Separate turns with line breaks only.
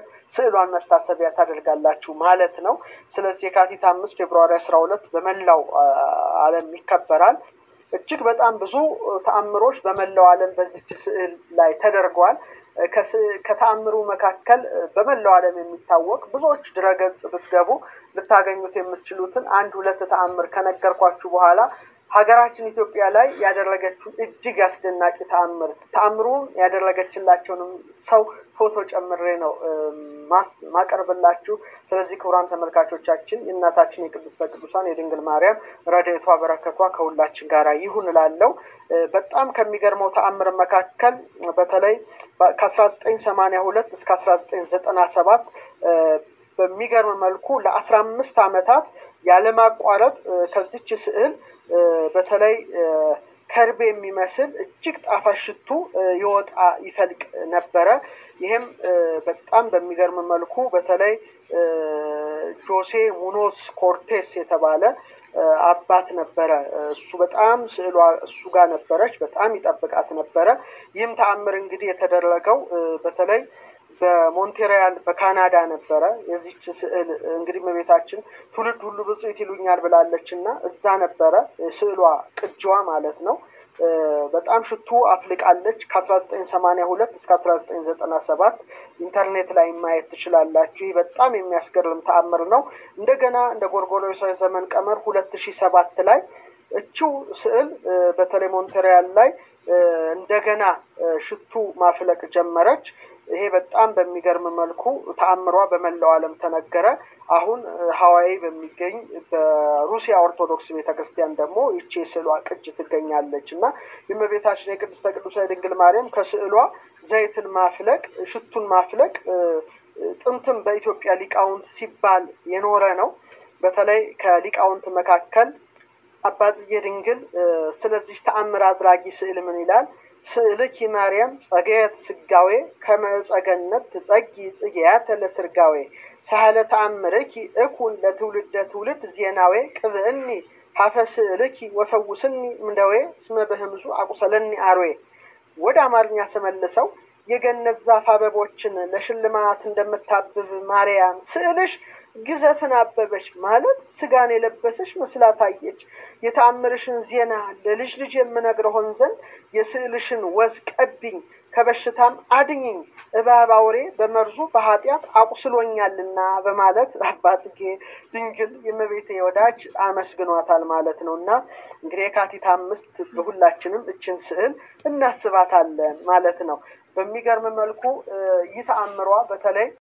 ስዕሏን መታሰቢያ ታደርጋላችሁ ማለት ነው። ስለዚህ የካቲት አምስት ፌብርዋሪ አስራ ሁለት በመላው ዓለም ይከበራል። እጅግ በጣም ብዙ ተአምሮች በመላው ዓለም በዚች ስዕል ላይ ተደርገዋል። ከተአምሩ መካከል በመላው ዓለም የሚታወቅ ብዙዎች ድረገጽ ብትገቡ ልታገኙት የምትችሉትን አንድ ሁለት ተአምር ከነገርኳችሁ በኋላ ሀገራችን ኢትዮጵያ ላይ ያደረገችውን እጅግ አስደናቂ ተአምር ተአምሩን ያደረገችላቸውንም ሰው ፎቶ ጨምሬ ነው ማቀርብላችሁ። ስለዚህ ክቡራን ተመልካቾቻችን የእናታችን የቅድስተ ቅዱሳን የድንግል ማርያም ረድኤቷ በረከቷ ከሁላችን ጋር ይሁን እላለሁ። በጣም ከሚገርመው ተአምር መካከል በተለይ ከአስራ ዘጠኝ ሰማንያ ሁለት እስከ አስራ ዘጠኝ ዘጠና ሰባት በሚገርም መልኩ ለአስራ አምስት ዓመታት ያለማቋረጥ ከዚች ስዕል በተለይ ከርቤ የሚመስል እጅግ ጣፋጭ ሽቱ ይወጣ ይፈልቅ ነበረ። ይህም በጣም በሚገርም መልኩ በተለይ ጆሴ ሙኖስ ኮርቴስ የተባለ አባት ነበረ። እሱ በጣም ስዕሏ እሱ ጋር ነበረች፣ በጣም ይጠብቃት ነበረ። ይህም ተአምር እንግዲህ የተደረገው በተለይ በሞንቴሪያል በካናዳ ነበረ። የዚች ስዕል እንግዲህ እመቤታችን ትውልድ ሁሉ ብፅዕት ይሉኛል ብላለች እና እዛ ነበረ ስዕሏ ቅጂዋ ማለት ነው። በጣም ሽቱ አፍልቃለች። ከአስራ ዘጠኝ ሰማንያ ሁለት እስከ አስራ ዘጠኝ ዘጠና ሰባት ኢንተርኔት ላይ ማየት ትችላላችሁ። ይህ በጣም የሚያስገርም ተአምር ነው። እንደገና እንደ ጎርጎሮሳዊ ዘመን ቀመር ሁለት ሺህ ሰባት ላይ እችው ስዕል በተለይ ሞንቴሪያል ላይ እንደገና ሽቱ ማፍለቅ ጀመረች። ይሄ በጣም በሚገርም መልኩ ተአምሯ በመላው ዓለም ተነገረ። አሁን ሀዋይ በሚገኝ በሩሲያ ኦርቶዶክስ ቤተክርስቲያን ደግሞ ይቺ የስዕሏ ቅጅ ትገኛለች እና የእመቤታችን የቅድስተ ቅዱሳን ድንግል ማርያም ከስዕሏ ዘይትን ማፍለቅ፣ ሽቱን ማፍለቅ ጥንትም በኢትዮጵያ ሊቃውንት ሲባል የኖረ ነው። በተለይ ከሊቃውንት መካከል አባጽዬ ድንግል ስለዚህ ተአምር አድራጊ ስዕል ምን ይላል? ስእልኪ ማርያም ጸገየት ስጋዌ ከመጸገነት ትጸጊ ጽጌያተ ለስርጋዌ ሳህለ ተአምርኪ እኩን ለትውልደ ትውልድ ዜናዌ ቅብእኒ ሀፈ ስእልኪ ወፈውስኒ ምንደዌ እስመ በህምዙ አቁሰለኒ አርዌ። ወደ አማርኛ ስመልሰው የገነት ዛፍ አበቦችን ለሽልማት እንደምታብብ ማርያም ስዕልሽ ግዘፍን አበበች ማለት ስጋን የለበሰች መስላ ታየች። የተአምርሽን ዜና ለልጅ ልጅ የምነግረሆን ዘንድ የስዕልሽን ወዝ ቀቢኝ፣ ከበሽታም አድኝኝ፣ እባብ አውሬ በመርዙ በኃጢአት አቁስሎኛልና በማለት አባ ጽጌ ድንግል የእመቤቴ ወዳጅ አመስግኗታል ማለት ነው። እና እንግዲህ የካቲት አምስት በሁላችንም እችን ስዕል እናስባታለን ማለት ነው። በሚገርም መልኩ ይህ ተአምሯ በተለይ